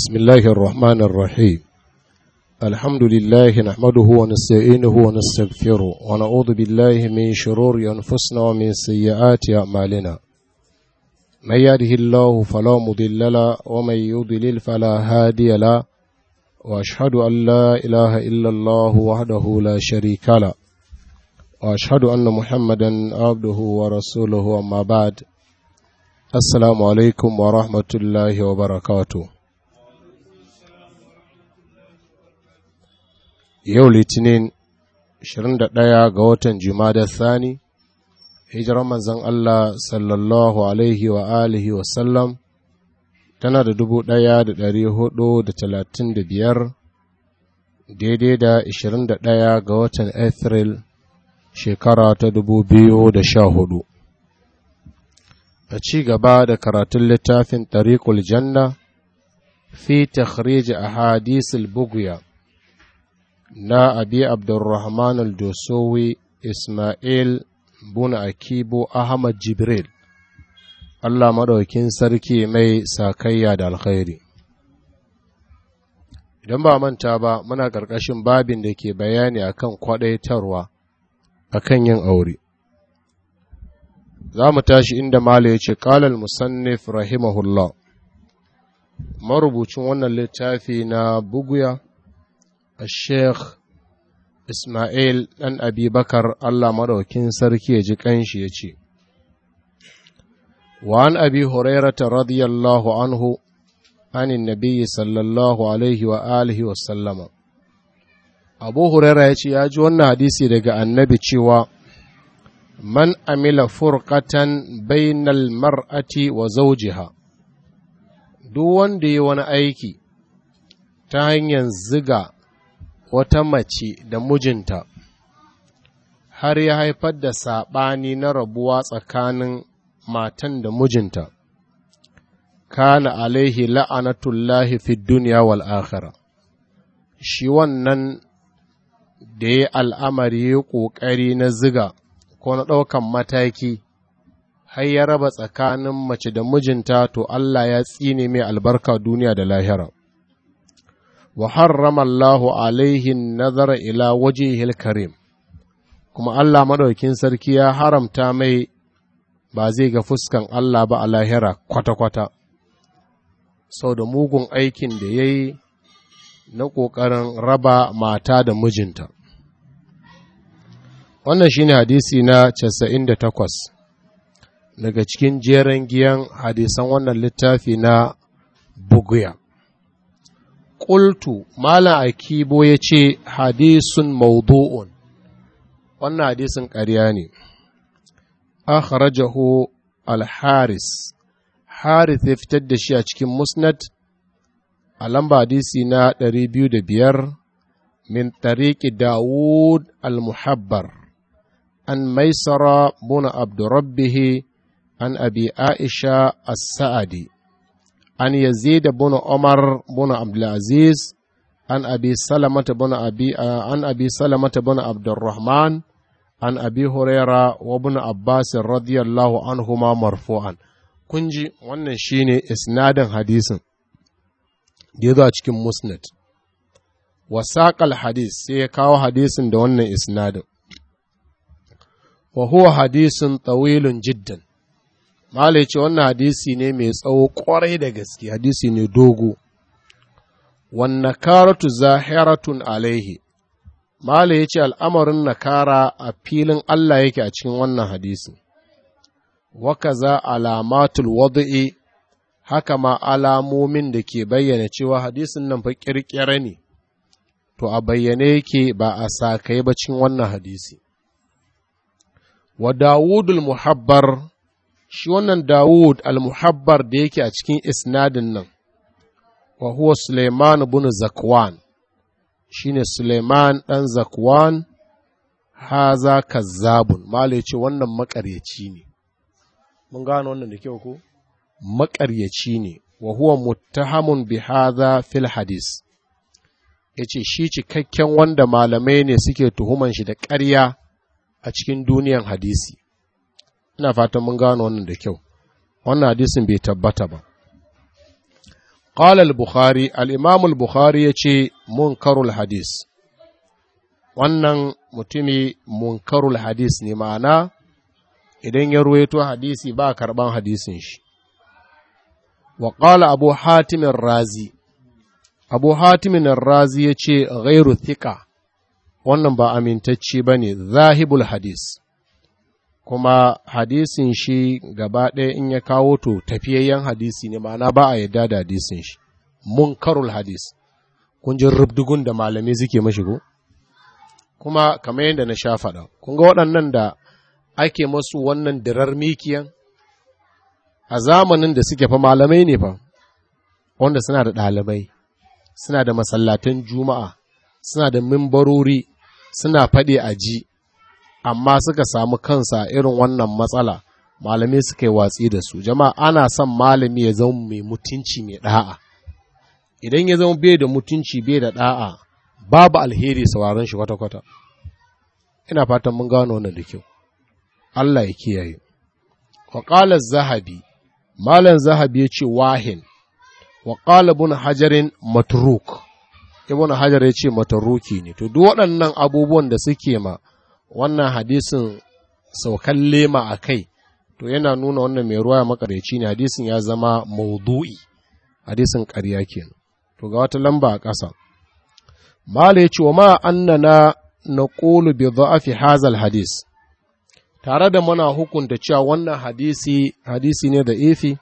بسم الله الرحمن الرحيم الحمد لله نحمده ونستعينه ونستغفره ونعوذ بالله من شرور أنفسنا ومن سيئات أعمالنا من يهده الله فلا مضل له ومن يضلل فلا هادي له وأشهد أن لا إله إلا الله وحده لا شريك له وأشهد أن محمدا عبده ورسوله أما بعد السلام عليكم ورحمة الله وبركاته yau litinin 21 ga watan jumada thani hijirar manzon Allah sallallahu alaihi wa alihi wa sallam tana da dubu ɗaya da ɗari hudu da talatin da biyar daidai da ishirin da ɗaya ga watan Afril shekara ta dubu biyu da sha hudu a ci gaba da karatun littafin tariqul janna fi takhrij ahadisul bugya na abi abdurrahman al-dosowi ismail buna akibo ahmad jibril allah maɗaukin sarki mai sakayya da alkhairi idan ba manta ba muna ƙarƙashin babin da ke bayani akan kwaɗaitarwa akan yin aure za mu tashi inda mala ya ce ƙalal musannif rahimahullah marubucin wannan littafi na buguya الشيخ Ismail ɗan Abi Bakar Allah maɗaukin sarki ya ji ƙanshi ya ce, Wa'an Abi Hurairata radiyallahu anhu, anin Nabiyyi sallallahu Alaihi wa alihi wa sallama. Abu Huraira ya ce, Ya ji wannan hadisi daga annabi cewa, Man amila furqatan bainal mar'ati wa zaujiha, duk wanda yi wani aiki ta hanyar ziga wata mace da mijinta har ya haifar da saɓani na rabuwa tsakanin matan da mijinta kana alaihi la'anatullahi fi duniya wal akhira shi wannan da ya al'amari ya ƙoƙari na ziga ko na ɗaukan mataki har ya raba tsakanin mace da mijinta to Allah ya tsine mai albarka duniya da lahira. wa harrama Allahu alaihi nazara ila wajihil karim kuma Allah madaukin sarki ya haramta mai ba zai ga fuskan Allah ba a lahira kwata-kwata sau da mugun aikin da ya yi na ƙoƙarin raba mata da mijinta wannan shine hadisi na 98 daga cikin jeren giyan hadisan wannan littafi na buguya Ƙultu, Malam Akibo ya ce, Hadisun maudu'un, wannan hadisin ƙarya ne, akhrajahu al-Haris, Haris ya fitar da shi a cikin Musnad, a lamba hadisi na ɗari biyu da biyar, min tariki Dawud al-Muhabbar, an maisara buna Abdurrabbihi, an abi Aisha as-Sa'adi. عن يزيد بن عمر بن عبد العزيز عن أبي سلمة بن أبي عن أبي سلمة بن عبد الرحمن عن أبي هريرة وابن عباس رضي الله عنهما مرفوعا kunji wannan shine isnadin hadisin da ya zo a cikin musnad wasaƙal hadis sai ya kawo hadisin da wannan isnadin wa huwa hadisin tawilun jiddan Mala ya ce wannan hadisi ne mai tsawo ƙwarai da gaske, hadisi ne dogo, wanne karatu zahiratun alaihi. Mala ya ce al'amarin nakara a filin Allah yake a cikin wannan hadisi. Waka za alamatul wadu'i, haka ma alamomin da ke bayyana cewa hadisin nan fa ƙirƙira ne, to a bayyane yake ba a sakai ba cikin wannan hadisi. Wa Dawudul Muhabbar shi wannan Dawud al-Muhabbar da yake a cikin isnadin nan, wa huwa Suleiman bin Zakwan, shi ne Suleiman ɗan Zakwan, haza kazzabun, Malai ce wannan maƙaryaci ne. Mun gano wannan da kyau ko? Maƙaryaci ne, wa huwa muttahamun bi haza fil hadis. Ya ce shi cikakken wanda malamai ne suke tuhuman shi da ƙarya a cikin duniyan hadisi. ina fatan mun gano wannan da kyau wannan hadisin bai tabbata ba قال البخاري الإمام البخاري يشي منكر الحديث wannan mutumi munkarul hadis ne ma'ana idan ya ruwaito hadisi ba karban hadisin shi wa qala abu hatimin razi abu hatimin razi ya ce ghairu thika wannan ba amintacce ba ne zahibul hadis kuma hadisin shi gaba ɗaya in ya kawo to tafiyayyen hadisi ne ma'ana ba a yadda da hadisin shi munkarul hadis kun ji rubdugun da malamai suke mashi ko kuma kamar yadda na sha faɗa kun ga waɗannan da ake masu wannan dirar mikiyan a zamanin da suke fa malamai ne fa wanda suna da ɗalibai suna da masallatan juma'a suna da mimbarori suna faɗi a ji amma suka samu kansa irin wannan matsala malamai suka yi watsi da su jama'a ana son malami ya zama mai mutunci mai ɗa'a idan ya zama bai da mutunci bai da ɗa'a babu alheri sauraron shi kwata-kwata ina fatan mun gano wannan da kyau Allah ya kiyaye wa qala zahabi malam zahabi ya ce wahin wa qala ibn hajarin matruk ibn hajar ya ce mataruki ne to duk waɗannan abubuwan da suke ma wannan hadisin saukan lema a kai to yana nuna wannan mai ruwa makareci ne hadisin ya zama maudu'i hadisin ƙarya kenan to ga wata lamba a ƙasa mala ya ce wa ma annana na ƙolu bi dha'afi hazal hadis tare da muna hukunta cewa wannan hadisi hadisi ne da ifi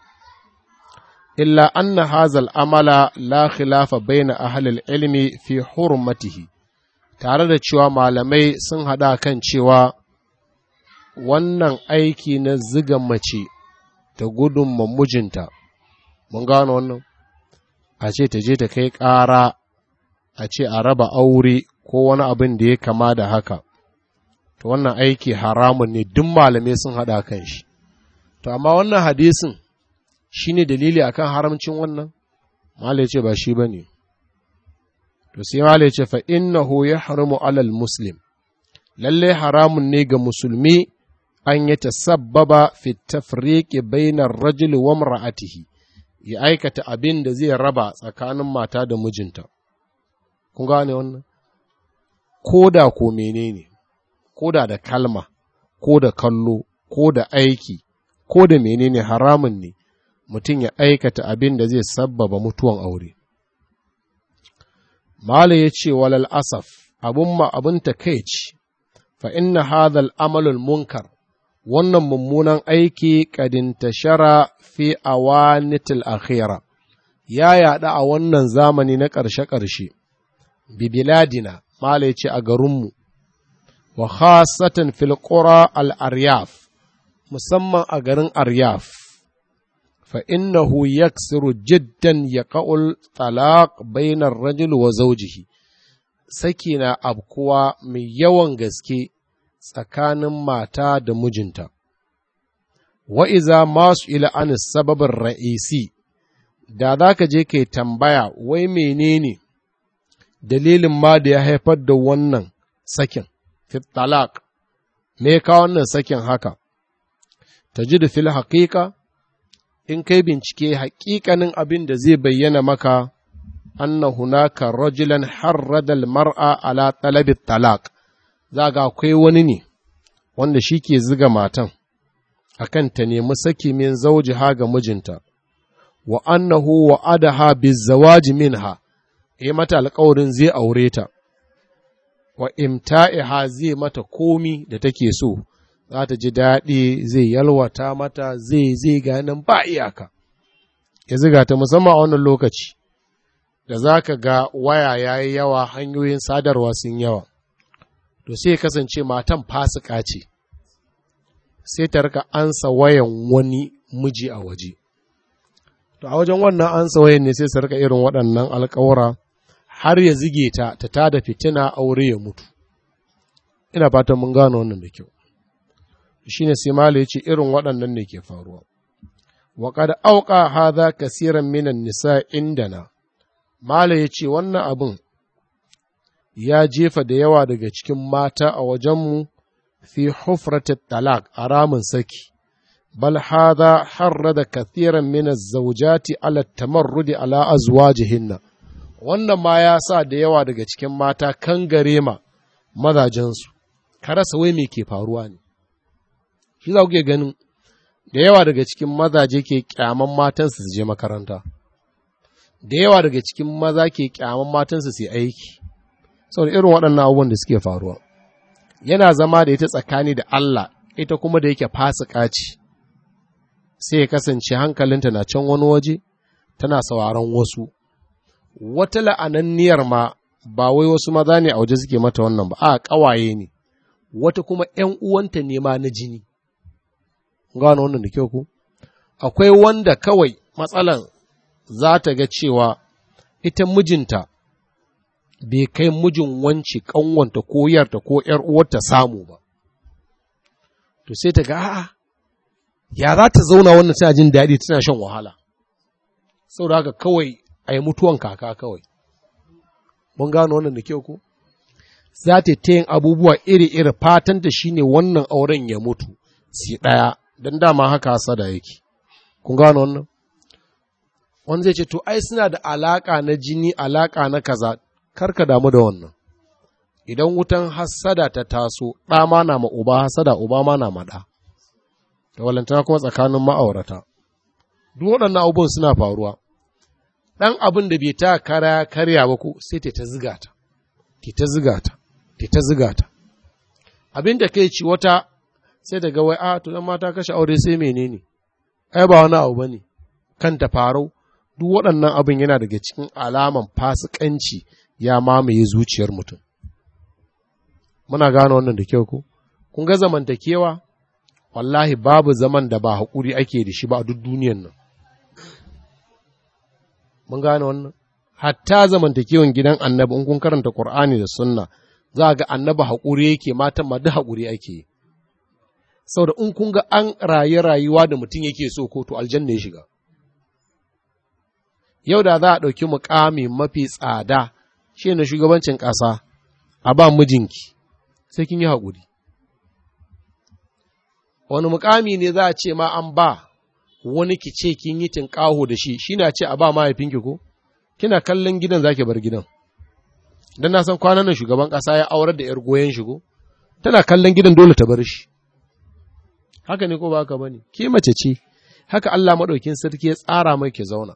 illa anna hazal amala la khilafa baina ahlil ilmi fi hurmatihi tare da cewa malamai sun haɗa kan cewa wannan aiki na ziga mace ta gudun mijinta mun gano wannan a ce ta je ta kai ƙara a ce a raba aure ko wani abin da ya kama da haka to wannan aiki haramun ne duk malamai sun haɗa kan shi to amma wannan hadisin shi ne dalili akan haramcin wannan malai ce ba shi ba ne to sai malai ce fa innahu ya haramu alal muslim lalle haramun ne ga musulmi an yi tasabbaba fi tafriqi bainar rajuli wa mar'atihi ya aikata abin da zai raba tsakanin mata da mijinta kun gane wannan ko da ko menene ko da da kalma ko da kallo ko da aiki ko da menene haramun ne mutum ya aikata abin da zai sabbaba mutuwan aure Mala ya ce walal asaf abun ma abin takeici fa inna hadhal amalul munkar wannan mummunan aiki kadinta shara fi awanitil akhira ya yaɗa a wannan zamani na ƙarshe-ƙarshe bibiladina mala ya ce a garinmu wa khasatan fil qura al aryaf musamman a garin aryaf fa innahu yaksiru jiddan yaqul talaq bainar rajul wa zawjihi saki na abkuwa mai yawan gaske tsakanin mata da mijinta wa iza masu ila an sababin ra'isi da za ka je kai tambaya wai menene dalilin ma da ya haifar da wannan sakin fit talaq me ka wannan sakin haka ta ji da fil haƙiƙa in kai bincike haƙiƙanin abin da zai bayyana maka anna hunaka rajulan harrada mar'a ala talabi talaq za ga akwai wani ne wanda shi ke ziga matan akan ta nemi saki min zaujiha ga mijinta wa annahu wa adaha bizawaji minha ya mata alƙawarin zai aure ta wa imta'iha zai mata komi da take so za ta ji daɗi zai yalwata mata zai zai ganin ba iyaka ya ziga ta musamman a wannan lokaci da za ka ga waya ya yi yawa hanyoyin sadarwa sun yawa to sai kasance matan fasika ce sai ta rika ansa wayan wani miji a waje to a wajen wannan ansa wayan ne sai su rika irin waɗannan alkawura har ya zige ta ta tada fitina aure ya mutu ina fatan mun gano wannan da kyau shine sai mala ya ce irin waɗannan ne ke faruwa wa qad auqa hadha kaseeran minan nisa indana mala ya ce wannan abin ya jefa da yawa daga cikin mata a wajenmu fi hufratit talak a ramin saki bal hadha harrada kathiran min az-zawjati ala tamarrudi ala azwajihinna wannan ma ya sa da yawa daga cikin mata kan gare ma mazajensu ka rasa wai me ke faruwa ne shi za kuke ganin da yawa daga cikin mazaje ke kyaman matansu su je makaranta da yawa daga cikin maza ke kyaman matansu su yi aiki saboda irin waɗannan abubuwan da suke faruwa yana zama da ita tsakani da Allah ita kuma da yake fasika ce sai ya kasance hankalinta na can wani waje tana sauraron wasu wata la'ananniyar ma ba wai wasu maza ne a waje suke mata wannan ba a ƙawaye ne wata kuma ‘yan uwanta ne ma na jini gano wannan da kyau ku akwai wanda kawai matsalan za ta ga cewa ita mijinta bai kai mijin wance ƙanwanta ko yarta ko ‘yar uwarta samu ba to sai ta ga a'a ya za ta zauna wannan tana jin daɗi tana shan wahala saboda haka kawai a yi mutuwan kaka kawai mun gano wannan da kyau ko za ta ta yin abubuwa iri-iri fatanta shine wannan auren ya mutu si ɗaya don dama haka hasada yake kun gano wannan wanda zai ce to ai suna da alaƙa na jini alaƙa na kaza karka damu da wannan idan wutan hasada ta taso ɗa ma na ma uba hasada uba ma na ma ɗa da walantana kuma tsakanin ma'aurata duk waɗannan abubuwan suna faruwa ɗan abin da bai ta kara karya ba ko sai ta ta ziga ta ta ziga ta ta ziga ta abin da kai ci wata sai daga wai a to dan mata kashe aure sai menene ai ba wani abu bane kanta farau duk waɗannan abin yana daga cikin alaman fasikanci ya mamaye zuciyar mutum muna gane wannan da kyau ko kun ga zamantakewa wallahi babu zaman da ba haƙuri ake da shi ba a duk duniyan nan mun gane wannan hatta zamantakewan gidan annabi in kun karanta qur'ani da sunna za ga annabi haƙuri yake matan ma duk haƙuri ake yi saboda in kun ga an rayu rayuwa da mutum yake so ko to aljanna ya shiga yau da za a ɗauki mukami mafi tsada shi na shugabancin ƙasa a ba mijinki sai kin yi haƙuri wani mukami ne za a ce ma an ba wani ki ce kin yi tinƙaho da shi shi na ce a ba mahaifinki ko kina kallon gidan zaki bar gidan dan na san kwanan nan shugaban ƙasa ya aurar da 'yar goyon shigo tana kallon gidan dole ta bar shi haka ne ko ba haka bane ke mace ce haka Allah madaukin sarki ya tsara mai ke zauna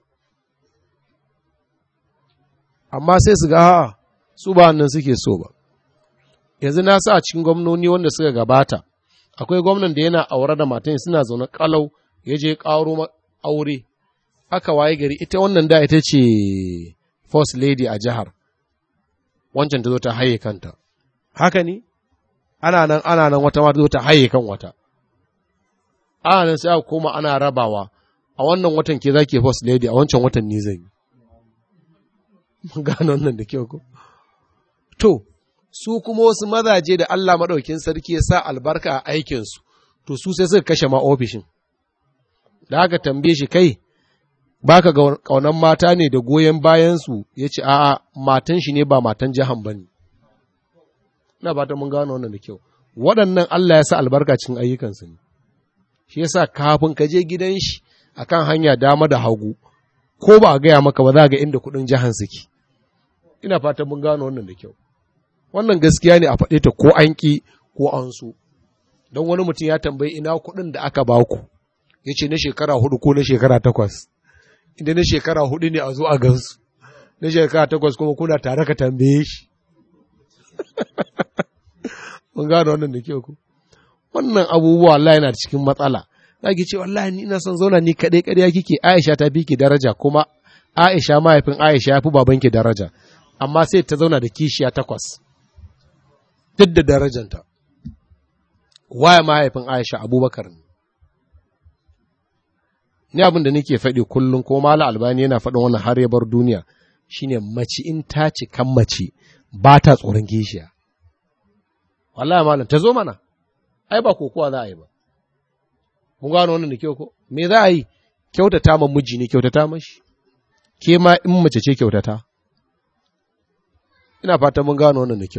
amma sai su ga ha su ba wannan suke so ba yanzu na sa a cikin gwamnoni wanda suka gabata akwai gwamnan da yana aure da matan suna zaune kalau ya je ƙaro aure aka waye gari ita wannan da ita ce first lady a jihar wancan ta zo ta haye kanta haka ne ana nan ana nan wata ma ta zo ta haye kan wata ana nan sai aka koma ana rabawa a wannan watan ke zake first lady a wancan watan ni zan yi mun gano wannan da kyau ko to su kuma wasu mazaje da Allah maɗaukin sarki ya sa albarka a aikinsu, to su sai suka kashe ma ofishin. Da aka tambaye shi kai, baka ga ƙaunan mata ne da goyon bayansu ya ce, a'a, matan shi ne ba matan jihan ba ne. Ina ba ta mun gano wannan da kyau. Waɗannan Allah ya sa albarka cikin ayyukansu ne. Shi yasa kafin ka je gidan shi akan hanya dama da hagu, ko ba a gaya maka ba za ga inda kuɗin jihan suke. Ina fatan mun gano wannan da kyau. wannan gaskiya ne a faɗe ta ko an ƙi ko an so don wani mutum ya tambayi ina kuɗin da aka baku ya ce na shekara hudu ko na shekara takwas inda na shekara hudu ne a zo a gansu na shekara takwas kuma kuna tare ka tambaye shi mun gano wannan da kyau ku wannan abubuwa Allah yana cikin matsala za ki ce wallahi ni ina son zauna ni kaɗai ƙarya kike Aisha ta fi ki daraja kuma Aisha mahaifin Aisha ya fi babanki daraja amma sai ta zauna da kishiya takwas duk da darajanta. Waya mahaifin Aisha Abubakar ne. Ni abin da nake faɗi kullum ko Mala Albani yana faɗin wannan har ya bar duniya shine mace in ta ci kan mace ba ta tsoron kishiya. Wallahi malam ta zo mana, ai ba kokowa za a yi ba. Mun gano wannan da kyau ko? Me za a yi? Kyautata ma miji ne kyautata mashi. Ke ma in mace ce kyautata. Ina fata mun gano wannan da kyau.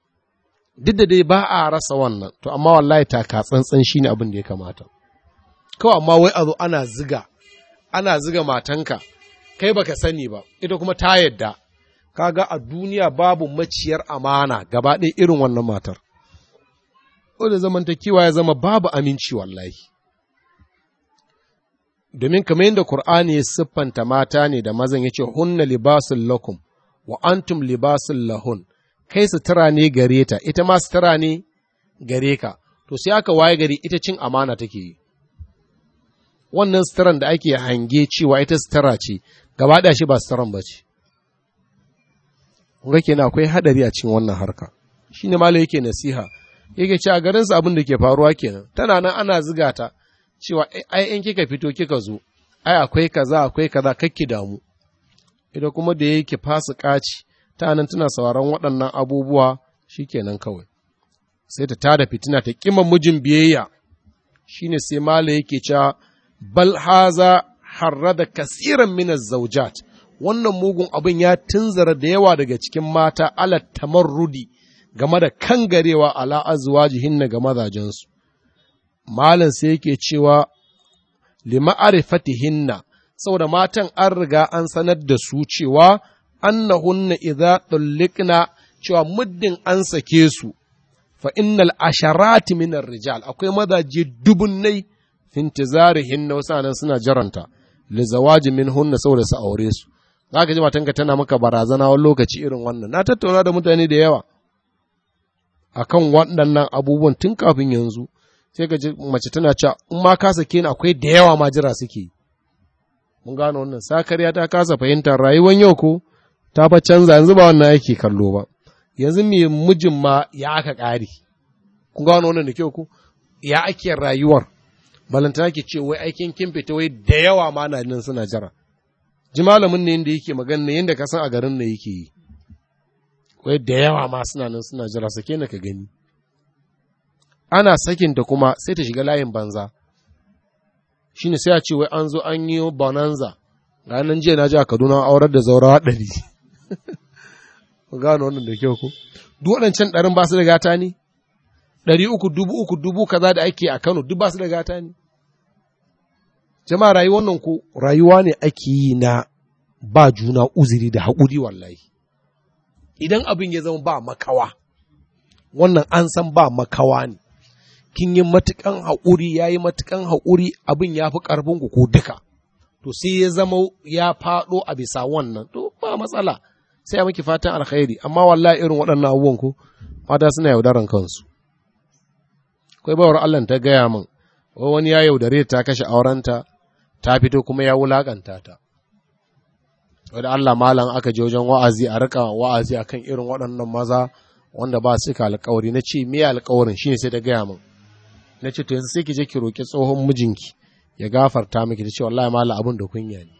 duk da dai ba a rasa wannan to amma wallahi taka tsantsan shine abin da ya kamata kawai amma wai a zo ana ziga ana ziga matanka kai baka sani ba ita kuma ta yadda kaga a duniya babu maciyar amana gaba ɗaya irin wannan matar da zamantakewa ya zama babu aminci wallahi domin kamar yadda Kur'ani ya siffanta mata ne da mazan ya ce hunna libasun lakum wa antum libasun lahun kai sutura ne gare ta ita ma sutura ne gare ka to sai aka waye gari ita cin amana take yi wannan suturan da ake hange cewa ita sutura ce gaba da shi ba suturan ba ce ga kenan akwai hadari a cikin wannan harka shine malai yake nasiha yake ce a garinsa abin da ke faruwa kenan tana nan ana ziga ta cewa ai in kika fito kika zo ai akwai kaza akwai kaza kakki damu ita kuma da yake fasu kaci ta nan tana sauraron waɗannan abubuwa shikenan kawai sai ta tada fitina ta kima mijin biyayya shine sai mala yake cewa bal haza harrada kasiran min zaujat wannan mugun abin ya tunzara da yawa daga cikin mata ala tamarrudi game da kangarewa ala azwajihinna ga mazajensu malam sai yake cewa lima'arifatihinna saboda matan an riga an sanar da su cewa annahunna idza tulliqna cewa muddin an sake su fa innal asharati min rijal akwai mazaje dubunnai fintizarihinna wasu nan suna jaranta li zawaji minhunna saboda su aure su zaka ji matanka tana maka barazana wani lokaci irin wannan na tattauna da mutane da yawa akan waɗannan abubuwan tun kafin yanzu sai ka ji mace tana cewa in ma ka sake ni akwai da yawa ma jira suke mun gano wannan sakariya ta kasa fahimtar rayuwar yau ko ta fa canza yanzu ba wannan ake kallo ba yanzu me mijin ma ya aka ƙari kun gano wannan da kyau ko ya ake rayuwar balantana ke ce wai aikin kin fita wai da yawa ma na nan suna jira ji malamin ne yadda yake magana yadda ka san a garin ne yake yi wai da yawa ma suna nan suna jira sake na ka gani ana sakinta kuma sai ta shiga layin banza shi ne sai a ce wai an zo an yi bonanza ga nan jiya na ji a kaduna aurar da zaurawa ɗari ku gano wannan da kyau ku duk waɗancan ɗarin ba su da gata ne ɗari uku dubu uku dubu kaza da ake a kano duk ba su da gata ne jama'a rayuwar nan ko rayuwa ne ake yi na ba juna uzuri da haƙuri wallahi idan abin ya zama ba makawa wannan an san ba makawa ne kin yi matukan haƙuri ya yi matukan haƙuri abin ya fi ƙarfin ku ko duka to sai ya zama ya faɗo a bisa wannan to ba matsala sai ya miki fatan alkhairi amma wallahi irin waɗannan abubuwan ku mata suna yaudaran kansu akwai bawar Allah ta gaya min wani ya yaudare ta kashe aurenta ta fito kuma ya wulakanta ta wadda Allah malam aka je wajen wa'azi a rika wa'azi akan irin waɗannan maza wanda ba su ka alkawari na ce me alkawarin shine sai ta gaya min na ce to yanzu sai ki je ki roki tsohon mijinki ya gafarta miki ta ce wallahi malam abin da kunya ne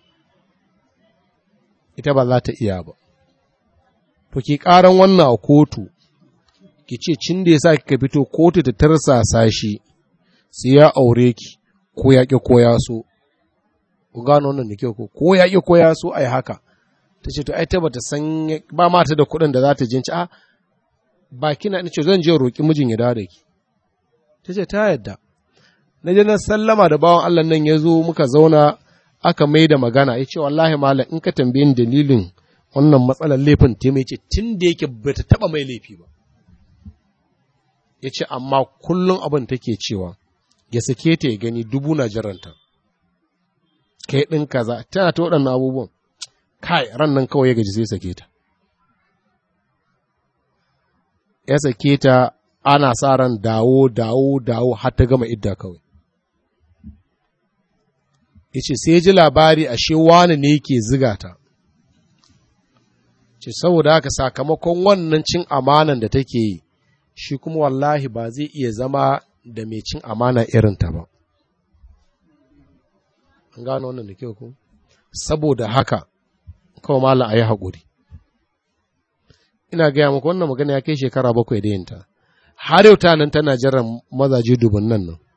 ita ba za ta iya ba to ki karan wannan a kotu ki ce cin da yasa kika fito kotu ta tarsasa shi sai ya aure ki ko ya ki ko ya so ku gano wannan da kyau ko ko ya ki ko ya so ai haka ta ce to ai ta bata san ba mata da kuɗin da za ta jinci a ba kina ce zan je roƙi mijin ya dawo da ki ta ce ta yadda na je na sallama da bawan Allah nan ya zo muka zauna aka mai da magana ya ce wallahi malam in ka tambayin dalilin wannan matsalar laifin ta mai ce tun da yake ba ta taɓa mai laifi ba ya ce amma kullum abin take cewa ya sake ta ya gani dubu na jiranta kai ɗin kaza tana ta waɗannan abubuwan kai ran nan kawai ya gaji sai sake ta ya sake ta ana sa ran dawo dawo dawo har ta gama idda kawai ya ce sai ji labari ashe wani ne yake ziga ta ce saboda haka sakamakon wannan cin amanan da take yi shi kuma wallahi ba zai iya zama da mai cin amana irinta ba an gano wannan da kyau ku saboda haka kawai malam a yi haƙuri ina gaya maka wannan magana ya kai shekara bakwai da yinta har yau ta nan tana jiran mazaje dubun nan nan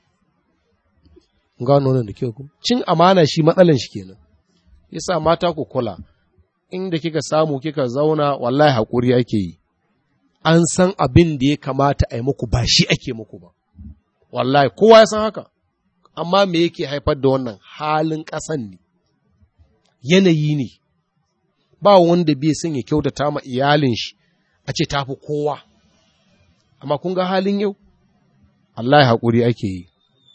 gano wannan da kyau ku cin amana shi matsalan shi kenan yasa mata ku kula inda kika samu kika zauna wallahi haƙuri ake yi an san abin da ya kamata a yi muku ba shi ake muku ba wallahi kowa ya san haka amma me yake haifar da wannan halin ƙasan ne yanayi ne ba wanda bai son ya kyautata ma iyalin shi a ce tafi kowa amma kun ga halin yau Allah ya haƙuri ake yi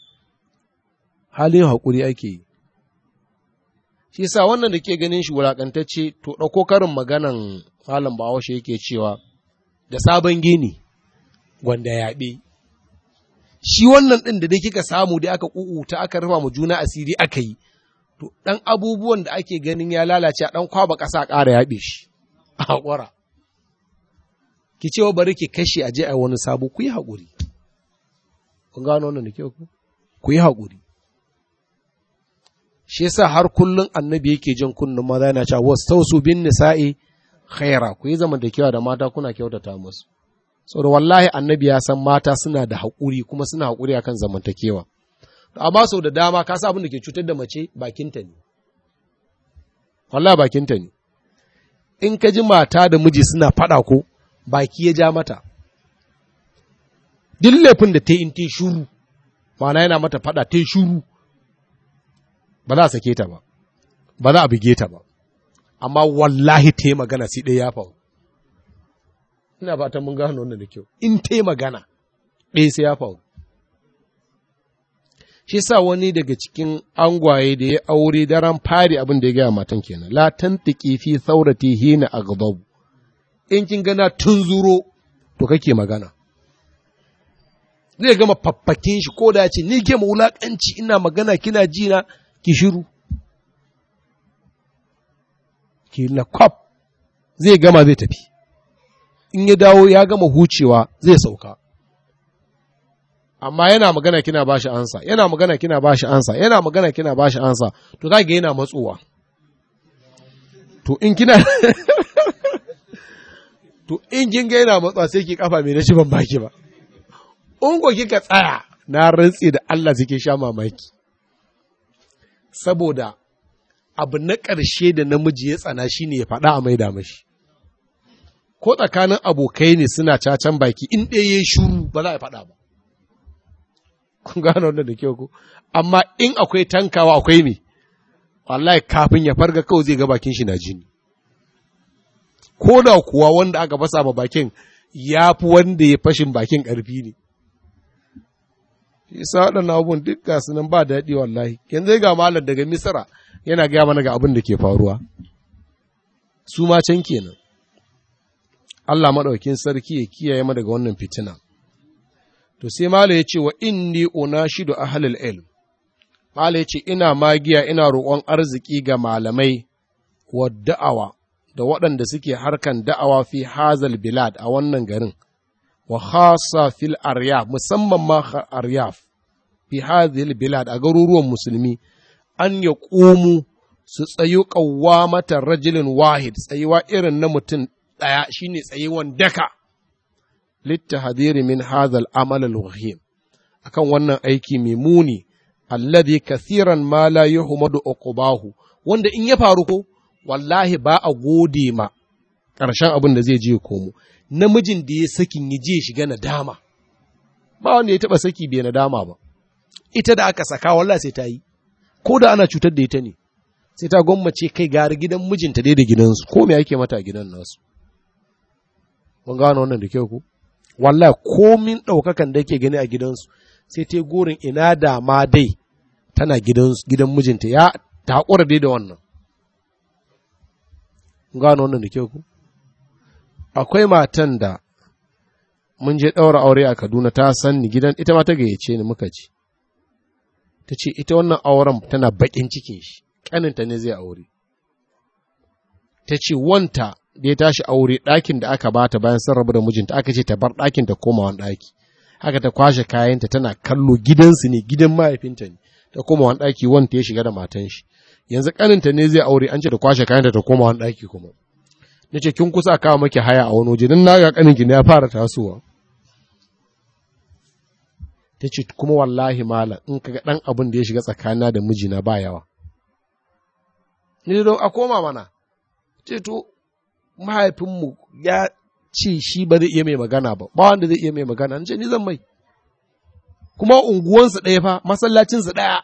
halin haƙuri ake yi shi sa wannan da ke ganin shi wulaƙantacce to ɗauko karin maganan malam bahaushe yake cewa da sabon gini gwanda yaɓe shi wannan ɗin da dai kika samu dai aka ƙuƙuta aka rufa mu juna asiri aka yi to ɗan abubuwan da ake ganin ya lalace a ɗan kwaba ƙasa ƙara yaɓe shi a haƙura ki ce bari ki kashe a je a wani sabo ku yi haƙuri kun gano wannan da kyau ku ku yi haƙuri shi yasa har kullun annabi yake jin kunnun maza yana cewa wastausu bin nisa'i khaira ku yi zamantakewa da mata kuna kyautata musu saboda wallahi annabi ya san mata suna da haƙuri kuma suna haƙuri akan zamantakewa amma sau da dama ka sa abin da ke cutar da mace bakinta ne wallahi bakinta ne in ka ji mata da miji suna faɗa ko baki ya ja mata duk laifin da ta yi in ta shuru ma'ana yana mata faɗa ta shuru ba za a sake ta ba ba za a buge ta ba amma wallahi ta yi magana sai ɗaya ya faru ina fatan mun gano wannan da kyau in ta yi magana ɗaya sai ya faru shi sa wani daga cikin angwaye da ya aure daren fari abin da ya gaya matan kenan la tantiki fi saurati hina aghdab in kin gana tunzuro to kake magana zai gama faffakin shi ko da ce ni ke wulakanci ina magana kina ji na ki shiru ki na kwaf zai gama zai tafi in ya dawo ya gama hucewa zai sauka amma yana magana kina bashi ansa yana magana kina bashi ansa yana magana kina bashi ansa to kage yana matsowa to in kina to in kin ga yana matsowa sai ki kafa mai nashi ban baki ba in ko kika tsaya na rantsi da Allah suke sha mamaki saboda abu na ƙarshe da namiji ya tsana shine ya faɗa a maida mashi ko tsakanin abokai ne suna cacan baki in ɗaya ya shuru ba za a faɗa ba kun gano wannan da kyau ko amma in akwai tankawa akwai me wallahi kafin ya farga kawai zai ga bakin shi na jini ko da kuwa wanda aka fasa ma bakin ya fi wanda ya fashin bakin ƙarfi ne isa waɗannan abubuwan duk ga nan ba daɗi wallahi yanzu ga malam daga misira yana gaya mana ga abin da ke faruwa su ma can kenan Allah maɗaukin sarki ya kiyaye mu daga wannan fitina to sai malam ya ce wa inni unashidu ahlul ilm malam ya ce ina magiya ina roƙon arziki ga malamai wa da'awa da waɗanda suke harkan da'awa fi hazal bilad a wannan garin wa khasa fil aryaf musamman ma aryaf fi hadhihi bilad a garuruwan musulmi an ya ƙumu su tsayu mata rajulin wahid tsayuwa irin na mutum ɗaya shine tsayuwan daka littahadiri min hadhal amal al-wahim akan wannan aiki mai muni alladhi kathiran ma la yuhmadu uqbahu wanda in ya faru ko wallahi ba a gode ma ƙarshen abin da zai je komo namijin da ya sakin ya je shiga nadama ba wanda ya taba saki bai nadama ba ita da aka saka wallahi sai ta yi ko da ana cutar da ita ne sai ta gwammace kai gari gidan mijinta dai da gidansu ko me yake mata a gidan nasu mun gano wannan da kyau ko wallahi komin ɗaukakan da yake gani a gidansu sai ta gorin ina da ma dai tana gidan mijinta ya ta haƙura dai da wannan gano wannan da kyau ku akwai matan da mun je ɗaura aure a Kaduna ta san ni gidan ita ma ta gayyace ni muka ci ta ce ita wannan auren tana baƙin cikin shi ƙaninta ne zai aure ta ce wanta da ya tashi aure ɗakin da aka bata bayan sun rabu da mijinta aka ce ta bar ɗakin ta koma wani ɗaki haka ta kwashe kayanta tana kallo gidansu ne gidan mahaifinta ne ta koma wani ɗaki wanta ya shiga da matan shi yanzu ƙaninta ne zai aure an ce ta kwashe kayanta ta koma wani ɗaki kuma na ce kin kusa kawo maki haya a wani waje don na ga ƙaninki ne ya fara tasowa ta ce kuma wallahi malam in ka ga ɗan abin da ya shiga tsakanina da mijina ba yawa ni don a koma mana ce to mahaifinmu ya ce shi ba zai iya mai magana ba ba wanda zai iya mai magana ce ni zan mai kuma unguwansu ɗaya fa masallacinsu ɗaya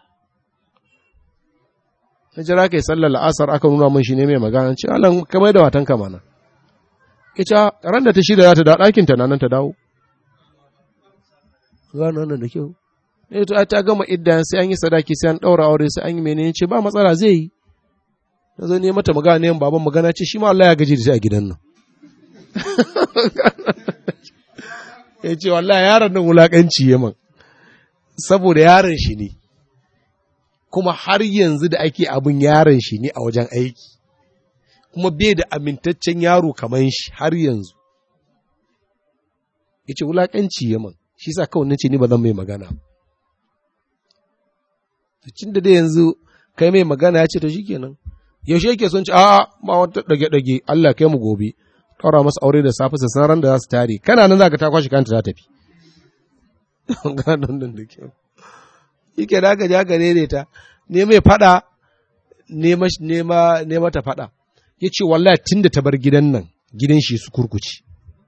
na jira kai sallar la'asar aka nuna mun shi ne mai magana ce Allah kamar da matanka mana ita ran da ta shida za ta da ɗakin ta nan ta dawo gano nan da kyau ne to ta gama idda sai an yi sadaki sai an ɗaura aure sai an yi menene ce ba matsala zai yi na zo ne mata magana ne baban magana ce shi ma Allah ya gaji da shi a gidan nan ya ce wallahi yaron nan wulakanci ya man saboda yaron shi ne kuma har yanzu da ake abin yaron shi ne a wajen aiki kuma bai da amintaccen yaro kamar shi har yanzu ya ce wulakanci ya man shi sa kawai nace ni ba zan mai magana cin da dai yanzu kai mai magana ya ce to shikenan yaushe yake son ci a ba wata dage-dage Allah kai mu gobe ɗaura masa aure da safe su san ran da za su tare kana nan za ka ta kwashi kanta za tafi ganon da kyau yake da aka ja ka ne ta ne mai fada ne mata fada ya ce wallahi tun da ta bar gidan nan gidan shi su kurkuce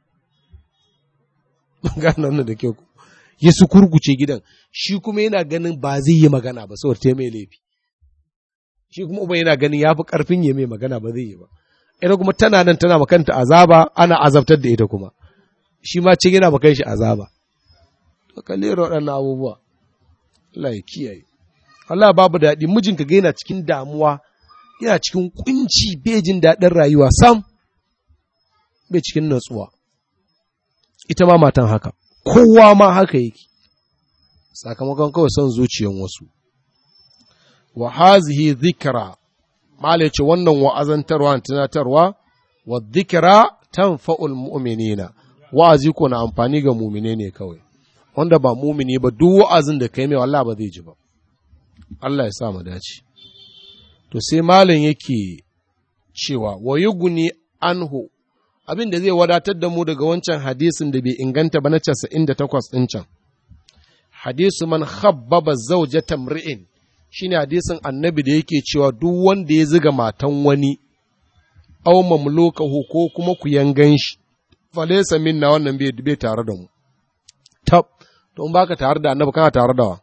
ganon da kyau ya su kurkuce gidan shi kuma yana ganin ba zai yi magana ba saboda ta mai laifi shi kuma uba yana ganin ya fi ƙarfin ya mai magana ba zai yi ba ita kuma tana nan tana makanta azaba ana azabtar da ita kuma shi ma cin yana makan shi azaba to kalle waɗannan abubuwa Allah ya kiyaye Allah babu daɗi mijinka ga yana cikin damuwa yana cikin kunci bai jin daɗin rayuwa sam bai cikin natsuwa ita ma matan haka kowa ma haka yake sakamakon kawai son zuciyan wasu wa hazihi dhikra mala ce wannan wa'azantarwa tunatarwa wa dhikra tanfa'ul mu'minina wa'azi ko na amfani ga mu'mine ne kawai wanda ba mumini ba duk wa'azin da kai mai wallahi ba zai ji ba Allah ya sa mu dace to sai malam yake cewa wa yuguni anhu abin da zai wadatar da mu daga wancan hadisin da bai inganta ba na 98 din can hadisu man khabbaba zawjata mri'in shine hadisin annabi da yake cewa duk wanda ya ziga matan wani aw mamlukahu ko kuma ku yangan shi falaysa minna wannan bai bai tare da mu tab to in baka tare da annabi kana tare da wa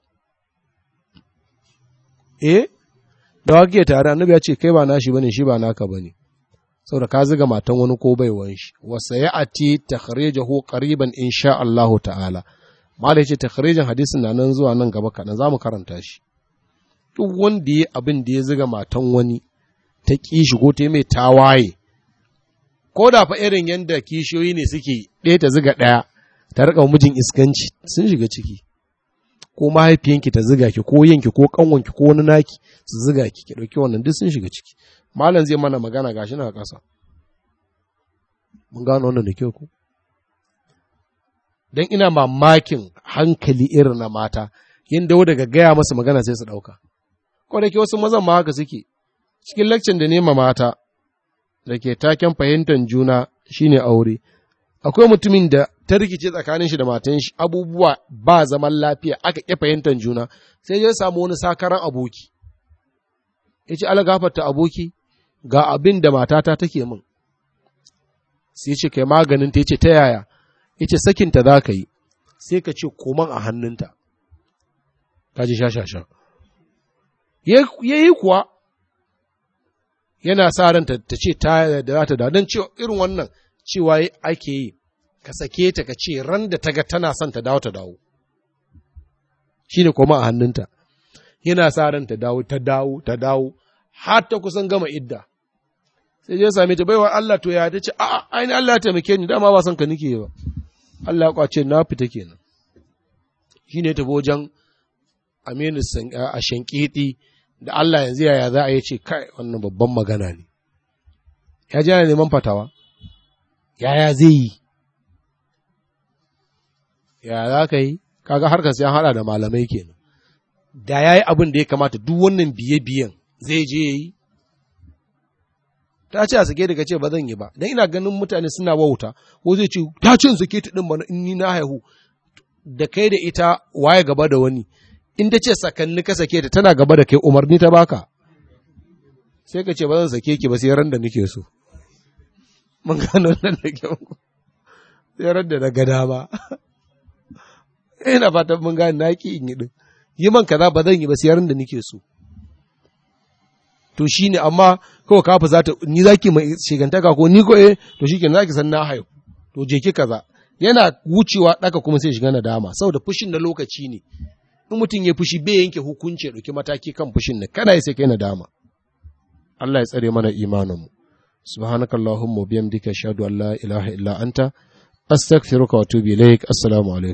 eh da wake tare annabi ya ce kai ba nashi bane shi ba naka bane saboda ka ziga matan wani ko baiwan shi wa sayati takhrijahu qariban insha Allah ta'ala mala yace takhrijin hadisin na nan zuwa nan gaba kaɗan za mu karanta shi duk wanda ya abin da ya ziga matan wani ta ƙi shi ko ta mai tawaye ko da fa irin yadda kishiyoyi ne suke ɗaya ta ziga ɗaya ta riƙa mijin iskanci sun shiga ciki ko mahaifiyanki ta ziga ki ko yanki ko kanwanki ko wani naki su ziga ki ki ɗauki wannan duk sun shiga ciki malam zai mana magana gashi na ƙasa mun gano wannan da kyau ko dan ina mamakin hankali irin na mata yin dawo daga gaya masa magana sai su ɗauka ko da ke wasu mazan ma haka suke cikin lakcin da nema mata da ke taken fahimtar juna shine aure akwai mutumin da ta rikice tsakanin shi da matan shi abubuwa ba zaman lafiya aka ƙi fahimtar juna sai ya samu wani sakaran aboki ya ce alagafarta aboki ga abin da matata take min sai ce kai maganin ta ce ta yaya ya ce sakinta za ka yi sai ka ce koman a hannunta ta ji sha-sha-sha ya yi kuwa yana sa ranta ta ce ta da za ta da don cewa irin wannan cewa ake yi ka sake ta ka ce ran da ta ga tana son ta dawo ta dawo shi ne koma a hannunta yana sa ran ta dawo ta dawo ta dawo har ta kusan gama idda sai je same ta baiwa Allah to ya ta ce a aini Allah ya taimake ni dama ba son ka nike ba Allah ya kwace na fita kenan shi ne tafi wajen Aminu a shankiti da Allah yanzu yaya za a yi ce kai wannan babban magana ne ya ji yana neman fatawa yaya zai yi ya za ka yi kaga harkar sai an hada da malamai kenan da ya yi abin da ya kamata duk wannan biye-biyen zai je ya yi ta ce a sake daga ce ba zan yi ba don ina ganin mutane suna wauta ko zai ce ta ce in sake ta din bana in ni na haihu da kai da ita waye gaba da wani in ta ce sakanni ka sake ta tana gaba da kai umarni ta baka sai ka ce ba zan sake ki ba sai ran da nake so mun gano nan da kyau sai ran da na gada ba ina fatan mun gane na ki in yi din yi man kaza ba zan yi ba siyarin da nake so to shine amma kawai kafa za ta ni zaki mai shigantaka ko ni ko eh to shikenan zaki san na haihu to je ki kaza yana wucewa daka kuma sai shiga nadama saboda fushin na lokaci ne in mutum ya fushi bai yanke hukunci ya ɗauki mataki kan fushin nan kana sai kai nadama Allah ya tsare mana imanin mu subhanakallahumma bihamdika ashhadu an la ilaha illa anta astaghfiruka wa atubu ilaik assalamu alaikum